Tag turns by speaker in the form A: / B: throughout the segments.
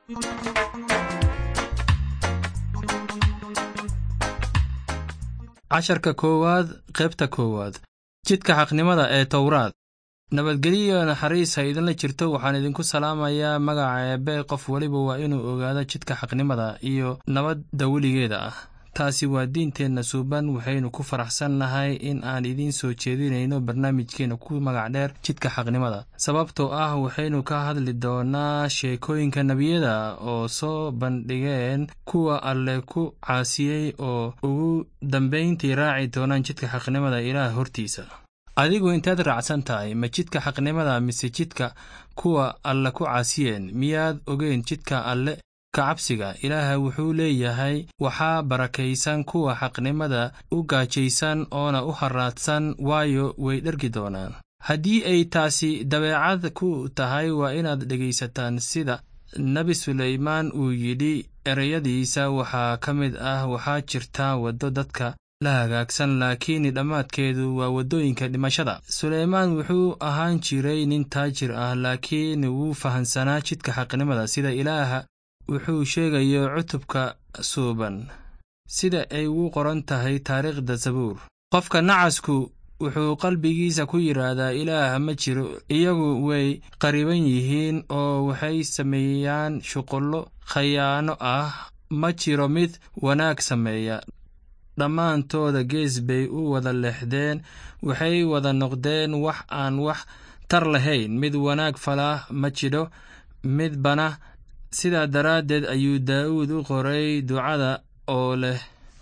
A: casharka koowaad qaybta koowaad jidka xaqnimada ee towraad nabadgelyo naxariis ha idinla jirto waxaan idinku salaamayaa magaca eebbe qof weliba waa inuu ogaado jidka xaqnimada iyo nabadda weligeeda ah taasi waa diinteenna suuban waxaynu ku faraxsannahay in aan idiin soo jeedinayno barnaamijkeenna ku magac dheer jidka xaqnimada sababtoo ah waxaynu ka hadli doonaa sheekooyinka nebiyada oo soo bandhigeen kuwa alle ku caasiyey oo ugu dambayntii raaci doonaan jidka xaqnimada ilaah hortiisa adigu intaad raacsan tahay ma jidka xaqnimada mise jidka kuwa alle ku caasiyeen miyaad ogeyn jidka alle kacabsiga ilaaha wuxuu leeyahay waxaa barakaysan kuwa xaqnimada u gaajaysan oona u haraadsan waayo way dhergi doonaan haddii ay taasi dabeecad ku tahay waa inaad dhegaysataan sida nebi suleymaan uu yidhi ereyadiisa waxaa ka mid ah waxaa jirta waddo dadka la hagaagsan laakiin dhammaadkeedu waa waddooyinka dhimashada suleymaan wuxuu ahaan jiray nin taajir ah laakiin wuu fahansanaa jidka xaqnimada sida ilaaha wuxuu sheegayo cutubka suuban sida ay ugu qoran tahay taariikhda sabuur qofka nacasku wuxuu qalbigiisa ku yidhaahdaa ilaah ma jiro iyagu way qariban yihiin oo waxay sameeyaan shuqullo khayaano ah ma jiro mid wanaag sameeya dhammaantooda gees bay u wada leexdeen waxay wada noqdeen wax aan wax tar lahayn mid wanaag falah ma jidho midbana sidaa daraaddeed ayuu daa'uud u qoray ducada oo leh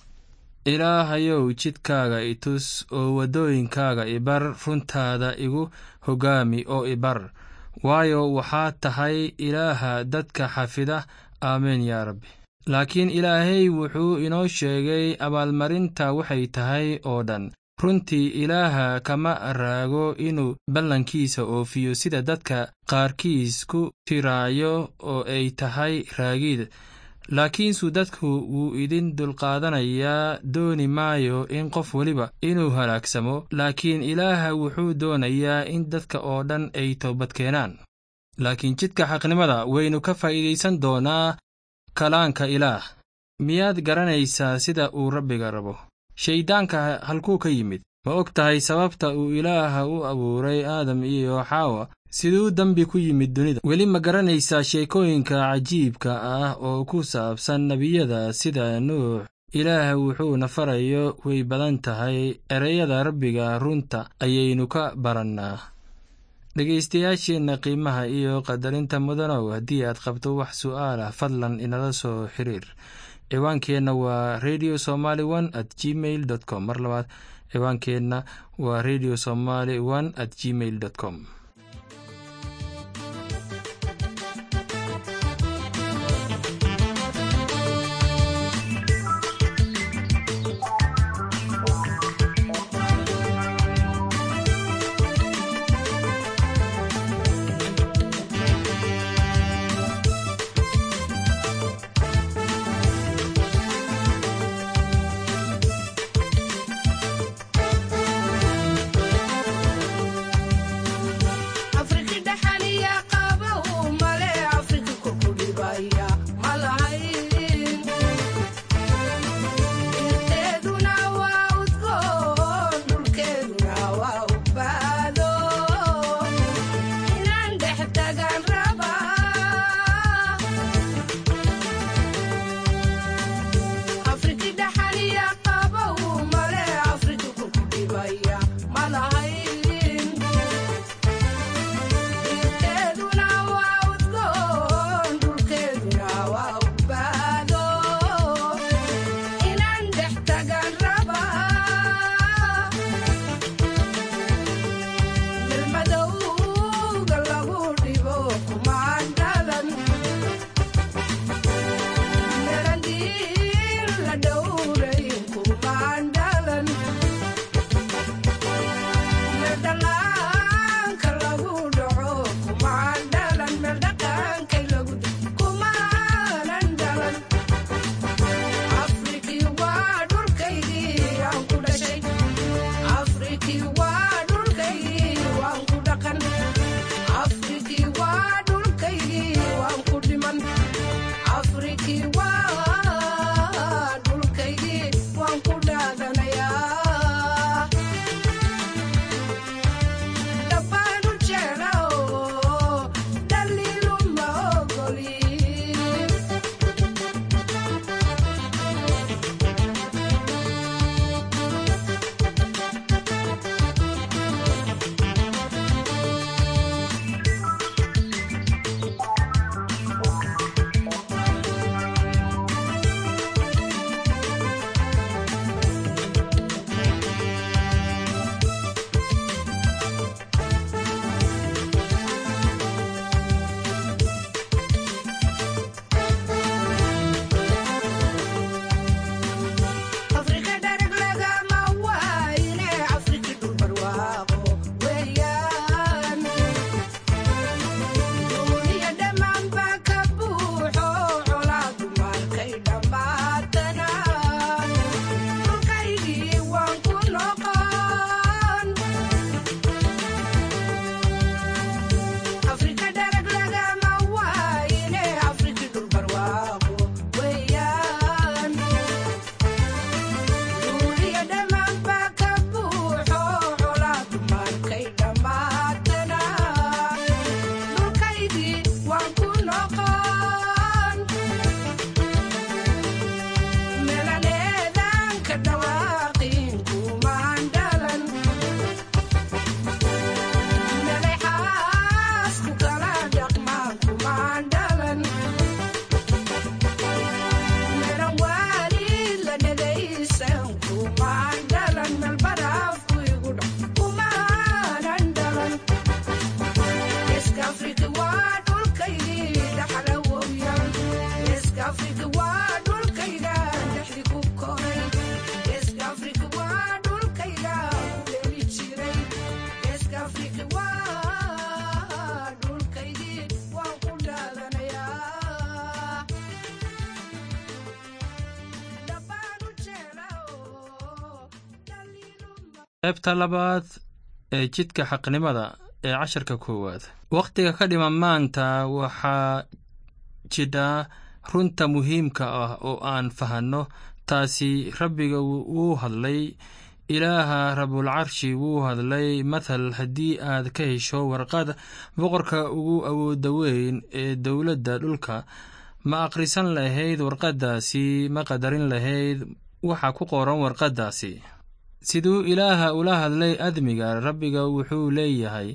A: ilaahayow jidkaaga i tus oo waddooyinkaaga ibar runtaada igu hoggaami oo ibar waayo waxaad tahay ilaaha dadka xafida aameen yaa rabbi laakiin ilaahay wuxuu inoo sheegay abaalmarinta waxay tahay oo dhan runtii ilaaha kama raago inuu ballankiisa oofiyo sida dadka qaarkiis ku tiraayo oo ay tahay raagid laakiinsu dadku wuu idin dulqaadanayaa dooni maayo in qof weliba inuu halaagsamo laakiin ilaaha wuxuu doonayaa in dadka oo dhan ay toobadkeenaan laakiin jidka xaqnimada waynu ka faa'iidaysan doonaa kalaanka ilaah miyaad garanaysaa sida uu rabbiga rabo shayddaanka halkuu ka yimid ma og tahay sababta uu ilaaha u abuuray aadam iyo xaawa siduu dembi ku yimid dunida weli ma garanaysaa sheekooyinka cajiibka ah oo ku saabsan nebiyada sida nuux ilaah wuxuuna farayo way badan tahay ereyada rabbiga runta ayaynu ka barannaa dhegaystayaasheenna qiimaha iyo qadarinta mudanow haddii aad qabto wax su'aalah fadlan inala soo xiriir ciwaankeenna waa radio somaly one at gmail dot com mar labaad ciwaankeenna waa radio somaly one at gmail dot com qaybta labaad ee jidka xaqnimada ee casharka koowaad wakhtiga ka dhiman maanta waxaa jidha runta muhiimka ah oo aan fahanno taasi rabbiga wuu hadlay ilaaha rabulcarshi wuu hadlay mathal haddii aad ka hesho warqad boqorka ugu awooda weyn ee dowladda dhulka ma akhrisan lahayd warqaddaasi ma qadarin lahayd waxa ku qoran warqaddaasi siduu ilaaha ula hadlay admiga rabbiga wuxuu leeyahay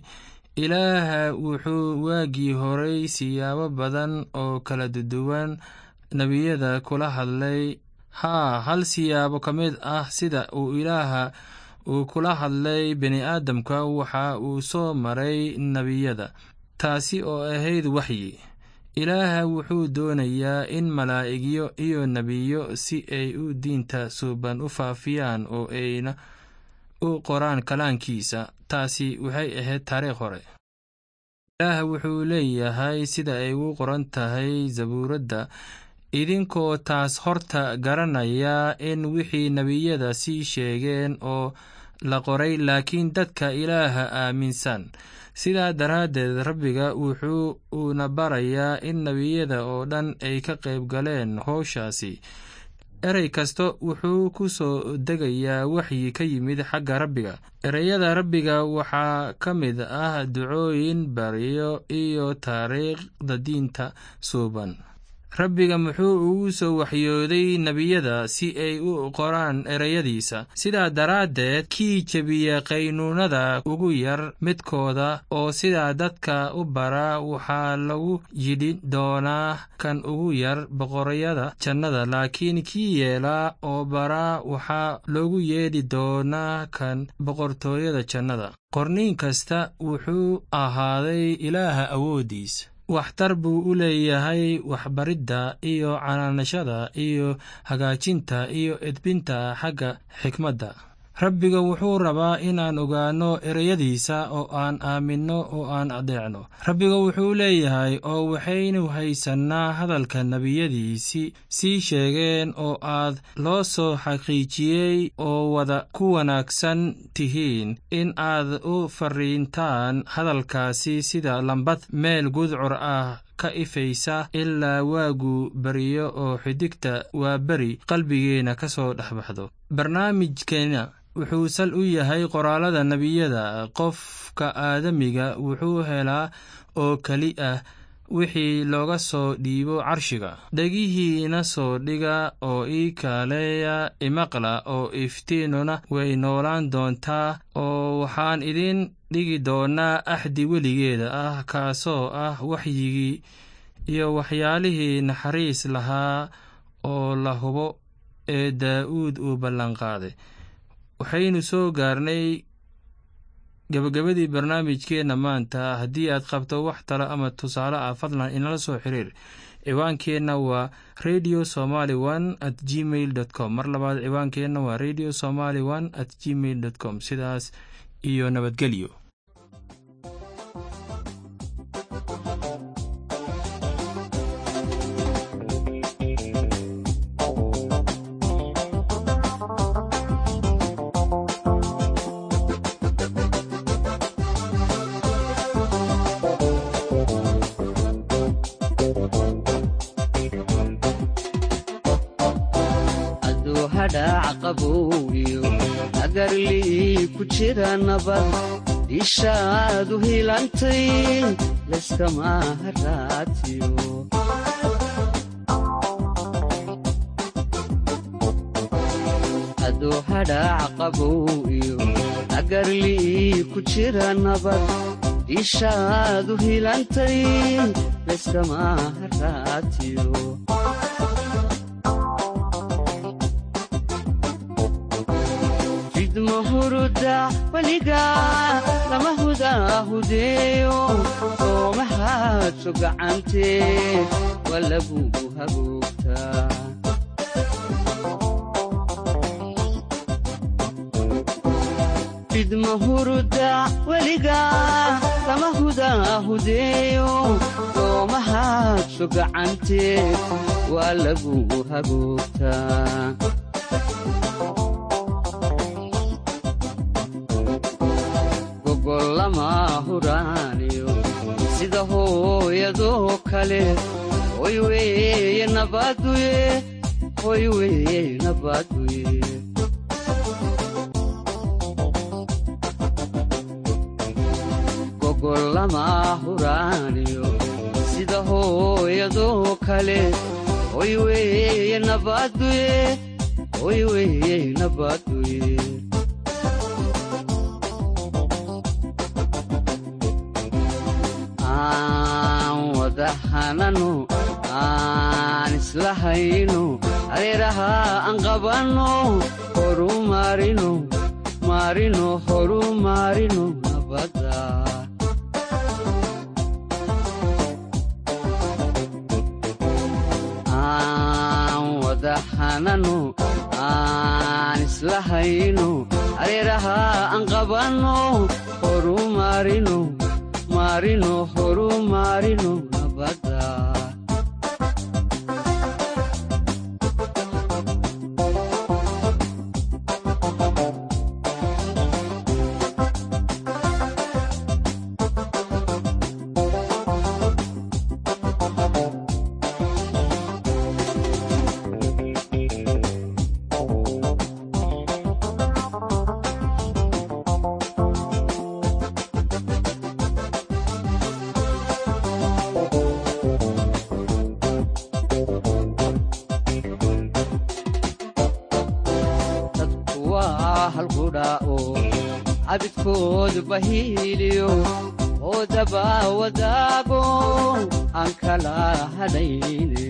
A: ilaaha wuxuu waagii horay siyaabo badan oo kala duwan nebiyada kula hadlay haa hal siyaabo ka mid ah sida uu ilaaha uu kula hadlay bini'aadamka waxa uu soo maray nebiyada taasi oo ahayd waxyi ilaaha wuxuu doonayaa in malaa'igyo iyo nebiyo si ay u diinta suuban u faafiyaan oo ayna u qoraan kalaankiisa taasi waxay ahayd taariikh hore ilaah wuxuu leeyahay sida ay u qoran tahay zabuuradda idinkoo taas horta garanaya in wixii nebiyada sii sheegeen oo la qoray laakiin dadka ilaaha aaminsan sidaa daraaddeed rabbiga wuxuu uuna barayaa in nebiyada oo dhan ay ka qayb galeen howshaasi erey kasta wuxuu ku soo degayaa waxyi ka yimid xagga rabbiga ereyada rabbiga waxaa ka mid ah ducooyin baryo iyo taariikhda diinta suuban rabbiga muxuu ugu soo waxyooday nebiyada si ay u qoraan ereyadiisa sidaa daraaddeed kii jebiya qaynuunada ugu yar midkooda oo sidaa dadka u bara waxaa lagu yidhi doonaa kan ugu yar boqorayada jannada laakiin kii yeelaa oo bara waxaa loogu yeedhi doonaa kan boqortooyada jannada qorniin kasta wuxuu ahaaday ilaaha awooddiisa waxtar buu u leeyahay waxbaridda iyo canaanashada iyo hagaajinta iyo edbinta xagga xikmadda rabbiga wuxuu rabaa inaan ogaanno ereyadiisa oo aan aaminno oo aan adeecno rabbiga wuxuu leeyahay oo waxaynu haysannaa hadalka nebiyadiisi sii sheegeen oo aad loo soo xaqiijiyey oo wada ku wanaagsan tihiin in aad u fariintaan hadalkaasi sida lambad meel gudcur ah ka ifaysa ilaa waagu beriyo oo xidigta waa beri qalbigeenna ka soo dhex baxdo barnaamijkeena wuxuu sal u yahay qoraalada nebiyada qofka aadamiga wuxuu helaa oo keli ah wixii looga soo dhiibo carshiga dhegihiina soo dhiga oo ii kaaleeya imaqla oo iftiinuna way noolaan doontaa oo waxaan idin dhigi doonaa axdi weligeeda ah kaasoo ah waxyigii iyo waxyaalihii naxariis lahaa oo la hubo ee daa'uud uu ballanqaaday waxaynu soo gaarnay gebagabadii barnaamijkeenna maanta haddii aad qabto wax talo ama tusaale ah fadlan inala soo xiriir ciwaankeenna waa radio somaly one at gmail dot com mar labaad ciwaankeenna waa radio somaly one at gmail dot com sidaas iyo nabadgelyo
B: dishaadu hilantay layskama haraatiyo hadduu hadhaac qabow iyo agarlii ku jira nabad dishaadu hilantay layskama haraatiyo huruda weliga lama hudaahudeeyo soomahaadso gacantee waa lagugu hagoogta hagoogtaa fidma huruda weliga kama hudaa hudeeyo doomahaadso gacanteed waa lagu hagoogtaa gogollama huraaniyo sida hooyadoo kale hoy weeye nabaduye hoy weeye nabaduye gogollama huraaniyo sida hooyadoo kale hoy weeye nabaduye hoy weeye nabaduye aan wada hanano aan isla hayno areeraha aan qabanno horu maarino maarino horu maarino nabadda aan wada hanano aan isla hayno areeraha aan qabanno horu maarino maarino horu maarino nabadda dadku waa halqudhaa'o cabidkoodu bahiiliyo oo daba wadaago aan kala hadhayne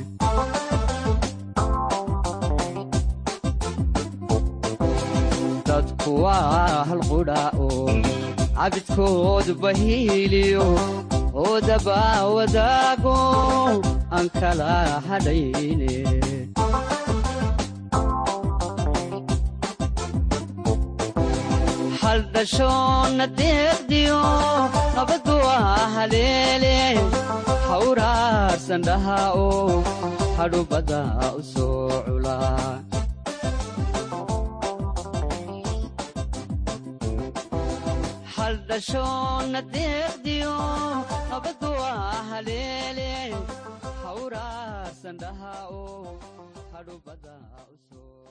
B: dadku waa halqudhaa'o cabidkoodu bahiiliyo oo daba wadaago aan kala hadhayne haldhashoonna deeqdiyo nabaddu waa haleele hawraarsan dhaha oo hadhubadda u soo culaa haldhashoonna deeqdiyo nabaddu waa haleele hawraarsan dhaha oo hadhubadda u soo